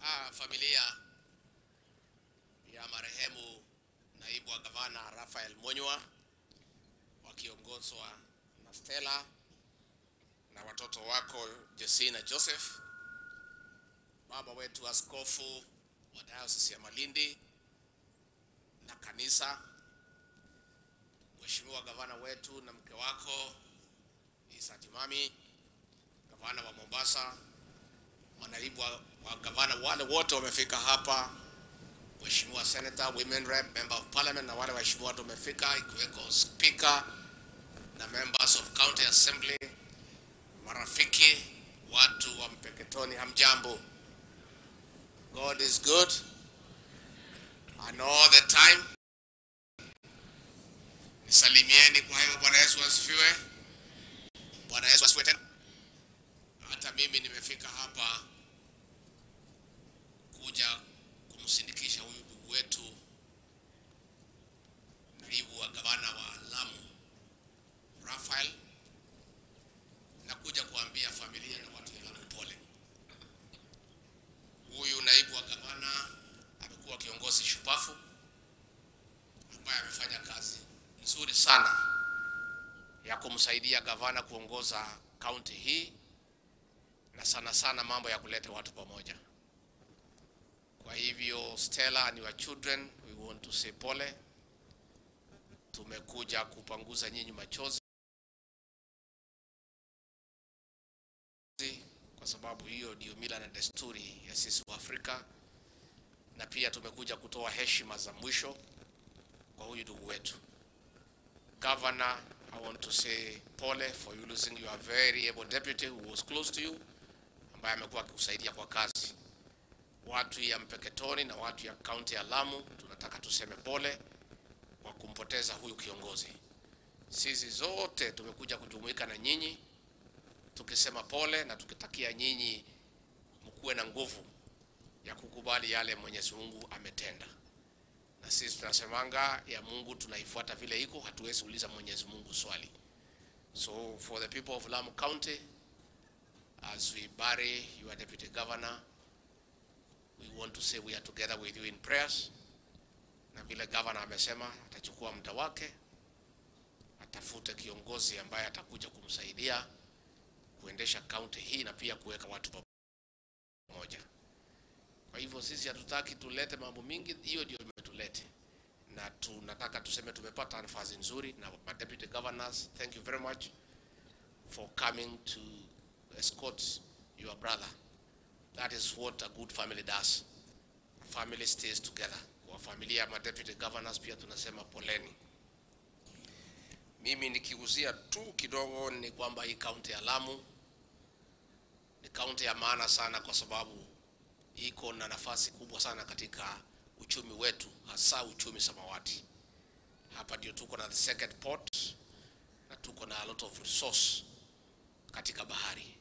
Ah, familia ya marehemu naibu wa gavana Raphael Monywa wakiongozwa na Stella na watoto wako Jesse na Joseph, baba wetu askofu wa Diocese ya Malindi na kanisa, Mheshimiwa gavana wetu na mke wako Isa Timami, gavana wa Mombasa, manaibu wa, wa gavana wale wote wamefika hapa, Mheshimiwa Senator, Women Rep, Member of Parliament na wale waheshimiwa watu wamefika, ikiweko Speaker na members of County Assembly, marafiki, watu wa Mpeketoni, hamjambo. God is good and all the time. Nisalimieni kwa hiyo. Bwana Yesu asifiwe. Bwana Yesu asifiwe tena. Hata mimi nimefika hapa kuja kumsindikisha huyu ndugu wetu naibu wa gavana wa Lamu Raphael, na kuja kuambia familia na watu wa Lamu pole. Huyu naibu wa gavana amekuwa kiongozi shupafu ambaye amefanya kazi nzuri sana ya kumsaidia gavana kuongoza kaunti hii na sana sana mambo ya kuleta watu pamoja. Kwa hivyo Stella ni wa children, we want to say pole. Tumekuja kupanguza nyinyi machozi kwa sababu hiyo ndio mila na desturi ya sisi wa Afrika, na pia tumekuja kutoa heshima za mwisho kwa huyu ndugu wetu. Governor, I want to say pole for you losing your very able deputy who was close to you, ambaye amekuwa akikusaidia kwa kazi. Watu ya Mpeketoni na watu ya kaunti ya Lamu tunataka tuseme pole kwa kumpoteza huyu kiongozi. Sisi zote tumekuja kujumuika na nyinyi tukisema pole na tukitakia nyinyi mkuwe na nguvu ya kukubali yale Mwenyezi Mungu ametenda. Na sisi tunasemanga ya Mungu tunaifuata vile iko, hatuwezi uliza Mwenyezi Mungu swali. So for the people of Lamu County as we bury your deputy governor we want to say we are together with you in prayers, na vile governor amesema atachukua muda wake, atafute kiongozi ambaye atakuja kumsaidia kuendesha kaunti hii na pia kuweka watu pamoja. Kwa hivyo sisi hatutaki tulete mambo mingi, hiyo ndio imetulete, na tunataka tuseme tumepata nafasi nzuri na ma deputy governors. Thank you very much for coming to escort your brother. That is what a good family does. Family stays together. Kwa familia ya ma deputy governors pia tunasema poleni. Mimi nikiuzia tu kidogo ni kwamba hii kaunti ya Lamu ni kaunti ya maana sana, kwa sababu iko na nafasi kubwa sana katika uchumi wetu, hasa uchumi samawati. Hapa ndio tuko na the second port na tuko na a lot of resource katika bahari,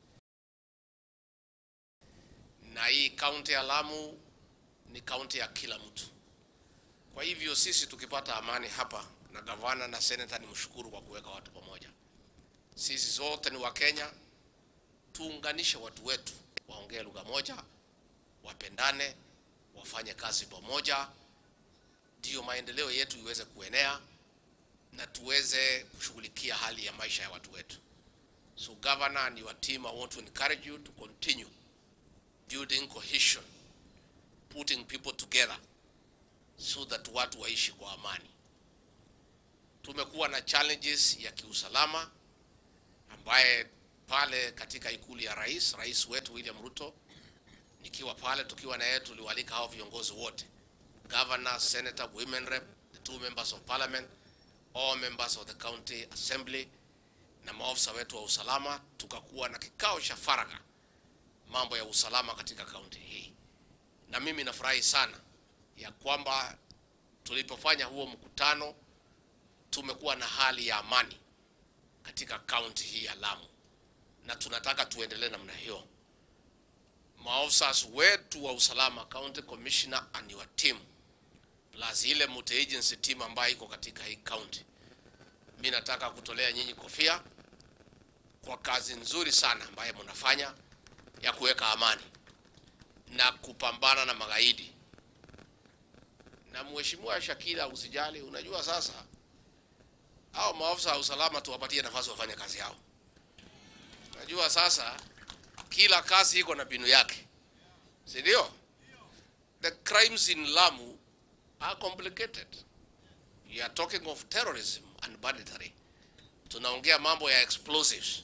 na hii kaunti ya Lamu ni kaunti ya kila mtu. Kwa hivyo sisi tukipata amani hapa na gavana na seneta, ni mshukuru kwa kuweka watu pamoja. Sisi zote ni Wakenya, tuunganishe watu wetu, waongee lugha moja, wapendane, wafanye kazi pamoja, ndiyo maendeleo yetu iweze kuenea na tuweze kushughulikia hali ya maisha ya watu wetu. So governor and your team, I want to encourage you to continue building cohesion, putting people together so that watu waishi kwa amani. Tumekuwa na challenges ya kiusalama ambaye pale katika ikulu ya rais, rais wetu William Ruto, nikiwa pale tukiwa na yeye, tuliwalika hao viongozi wote, governor, senator, women rep, the two members of parliament, all members of the county assembly na maofisa wetu wa usalama, tukakuwa na kikao cha faragha mambo ya usalama katika kaunti hii, na mimi nafurahi sana ya kwamba tulipofanya huo mkutano tumekuwa na hali ya amani katika kaunti hii ya Lamu, na tunataka tuendelee namna hiyo. Maofisa wetu wa usalama, county commissioner and your team, plus ile multi agency team ambayo iko katika hii county, mimi nataka kutolea nyinyi kofia kwa kazi nzuri sana ambayo mnafanya ya kuweka amani. na kupambana na magaidi. Na mheshimiwa Shakila, usijali, unajua sasa hao maafisa wa usalama tuwapatie nafasi wafanye kazi yao. Unajua sasa kila kazi iko na mbinu yake, si ndio? The crimes in Lamu are complicated. You are talking of terrorism and banditry. Tunaongea mambo ya explosives.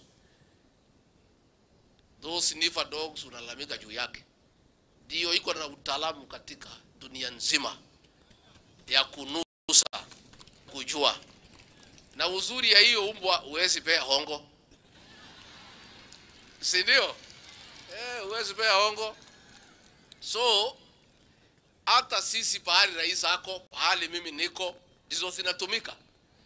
Those sniffer dogs unalalamika juu yake, ndio iko na utaalamu katika dunia nzima ya kunusa, kujua. Na uzuri ya hiyo umbwa huwezi pea hongo, si ndio? Eh, huwezi pea hongo. So hata sisi pahali rais ako, pahali mimi niko, ndizo zinatumika.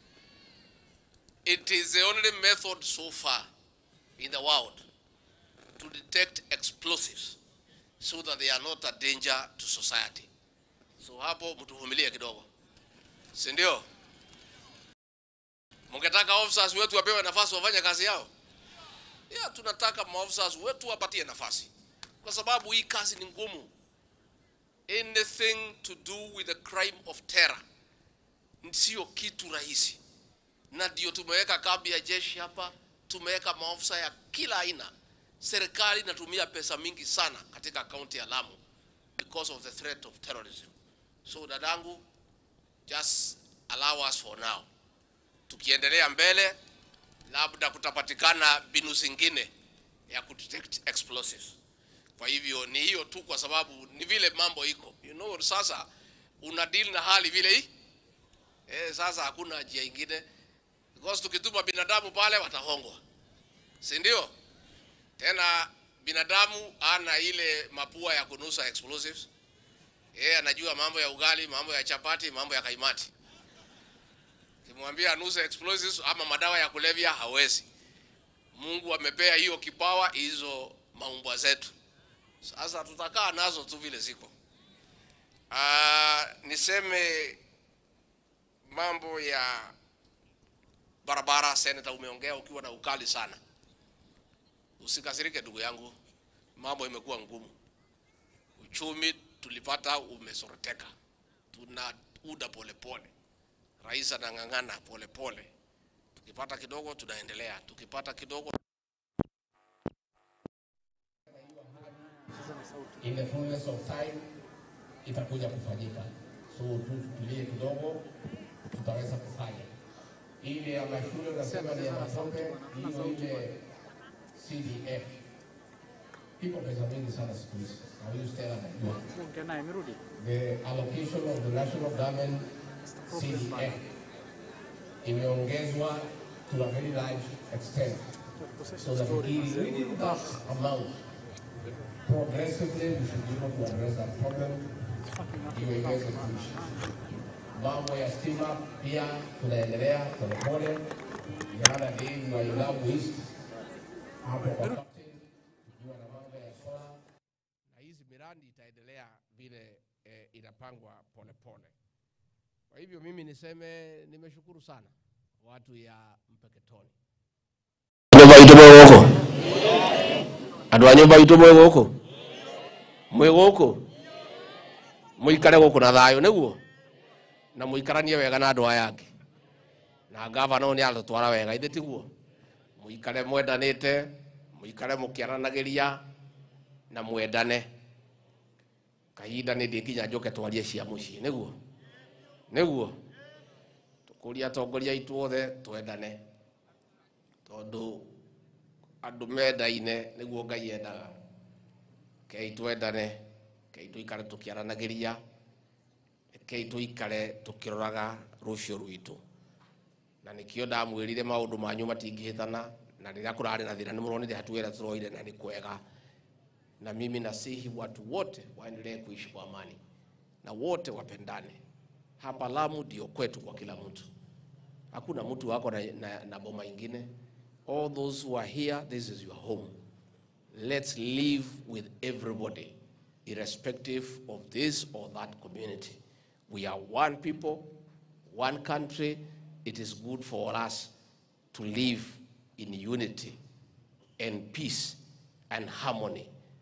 It is the only method so far in the world to detect explosives so that they are not a danger to society. So hapo mtuvumilie kidogo, si ndio? Mungetaka officers wetu wapewe nafasi wafanye kazi yao? Yeah, tunataka maofficers wetu wapatie nafasi, kwa sababu hii kazi ni ngumu. Anything to do with the crime of terror sio kitu rahisi, na ndio tumeweka kambi ya jeshi hapa, tumeweka maofisa ya kila aina. Serikali inatumia pesa mingi sana katika kaunti ya Lamu because of the threat of terrorism. So dadangu, just allow us for now. Tukiendelea mbele, labda kutapatikana mbinu zingine ya kudetect explosives. Kwa hivyo ni hiyo tu, kwa sababu ni vile mambo iko, you know, sasa una deal na hali vile hii eh, sasa hakuna njia ingine, because tukituma binadamu pale watahongwa, si ndio? Tena binadamu ana ile mapua ya kunusa explosives. Yeye anajua mambo ya ugali, mambo ya chapati, mambo ya kaimati. Kimwambia anuse explosives ama madawa ya kulevya hawezi. Mungu amepea hiyo kipawa hizo maumbwa zetu. Sasa tutakaa nazo tu vile ziko. Ah, niseme mambo ya barabara, seneta, umeongea ukiwa na ukali sana. Usikasirike ndugu yangu, mambo imekuwa ngumu. Uchumi tulipata umesoroteka, tuna uda polepole. Rais anang'ang'ana polepole, tukipata kidogo tunaendelea, tukipata kidogo in the fullness of time itakuja kufanyika. So tu tutulie kidogo, tutaweza kufanya ile ya mashule unasema ni ya matope, hiyo ile CDF iko pesa mingi sana siku hizi, na huyu Stella anajua Ongea naye amerudi. the allocation of the national government CDF imeongezwa to a very large extent. So that in within that amount, progressively we should be able to address that problem iwe iweze kuisha. Mambo ya stima pia tunaendelea polepole. Jana ni wa Ilamu East hapo kwa captain, tukiwa na mambo ya solar na hizi miradi itaendelea vile eh, inapangwa polepole. Kwa hivyo mimi niseme nimeshukuru sana watu ya Mpeketoni. nyumba itu mwĩ gũkũ andũ a nyũmba itũ mwĩ gũkũ mwĩ gũkũ mũikare gũkũ na thayũ nĩguo na mũikaranie wega na andũ aya angĩ na ngavana ũyũ nĩ atũtwara wega ithĩ tiguo mũikare mwendanĩte mũikare mũkĩaranagĩria na mwendane kahinda nĩ ndĩ nginya njoke twarie cia mũciĩ nĩguo nĩguo tũkũria atongoria aitũ othe twendane tondũ andũ mendaine nĩguo ngai endaga kei twendane kei tũikare tũkĩaranagĩria kei tũikare tũkĩroraga rũciũ rwitũ na nĩkĩo ndamwĩrire maũndũ manyu matingĩhĩtana na rĩrĩa kũrarĩ na thĩna nĩmũronire hatuwera tũroire na nĩ kwega na mimi nasihi watu wote waendelee kuishi kwa amani na wote wapendane hapa Lamu ndio kwetu kwa kila mtu hakuna mtu wako na, na, na boma ingine all those who are here this is your home let's live with everybody irrespective of this or that community we are one people one country it is good for us to live in unity and peace and harmony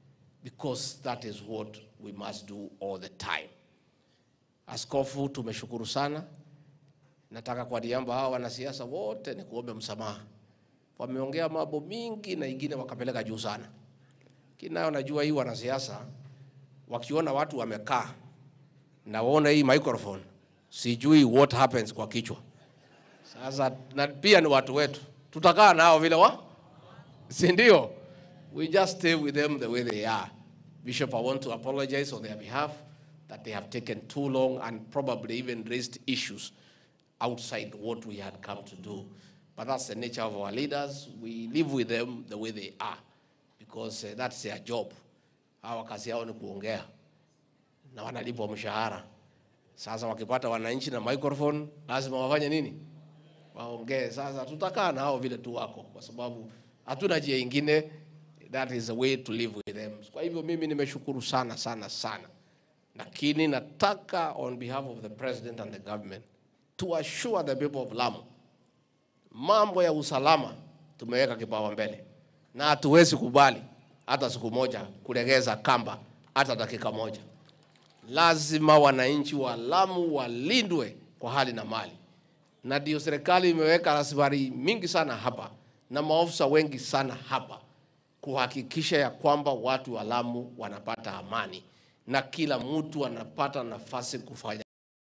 because that is what we must do all the time. Askofu, tumeshukuru sana. Nataka kwa niaba hawa wanasiasa wote ni kuombe msamaha. Wameongea mambo mingi na ingine wakapeleka juu sana. Kinayo najua hii wanasiasa wakiona watu wamekaa na waona hii microphone, sijui what happens kwa kichwa. Sasa na pia ni watu wetu, tutakaa nao vile wa, si ndio? We just stay with them the way they are. Bishop, I want to apologize on their behalf that they have taken too long and probably even raised issues outside what we had come to do. But that's the nature of our leaders. We live with them the way they are because uh, that's their job. Hawa kazi yao ni kuongea na wanalipwa mshahara. Sasa wakipata wananchi na microphone, lazima wafanye nini? Waongee. Sasa tutakaa na hao vile tu wako, kwa sababu hatuna njia ingine. That is the way to live with them. Kwa hivyo mimi nimeshukuru sana sana sana, lakini nataka on behalf of the president and the government to assure the people of Lamu, mambo ya usalama tumeweka kipaumbele na hatuwezi kubali hata siku moja kulegeza kamba hata dakika moja. Lazima wananchi wa Lamu walindwe kwa hali na mali, na ndio serikali imeweka rasilimali mingi sana hapa na maofisa wengi sana hapa kuhakikisha ya kwamba watu wa Lamu wanapata amani na kila mtu anapata nafasi kufanya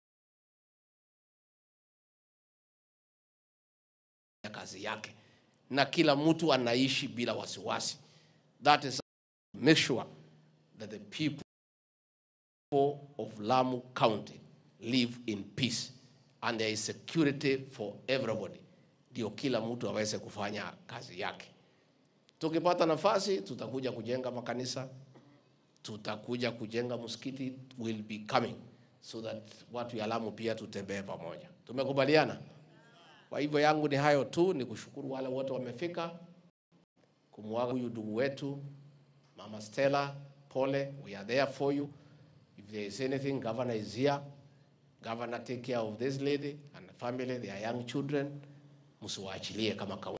kazi yake na kila mtu anaishi bila wasiwasi. That is make sure that the people of Lamu County live in peace and there is security for everybody, ndio kila mtu aweze kufanya kazi yake. Tukipata nafasi, tutakuja kujenga makanisa, tutakuja kujenga msikiti, will be coming so that watu ya Lamu pia tutembee pamoja. Tumekubaliana? Kwa hivyo yangu ni hayo tu, ni kushukuru wale wote wamefika kumwaga huyu ndugu wetu Mama Stella, pole, we are there for you. If there is anything, governor is here. Governor take care of this lady and the family, their young children. Msiwaachilie kama kaunti.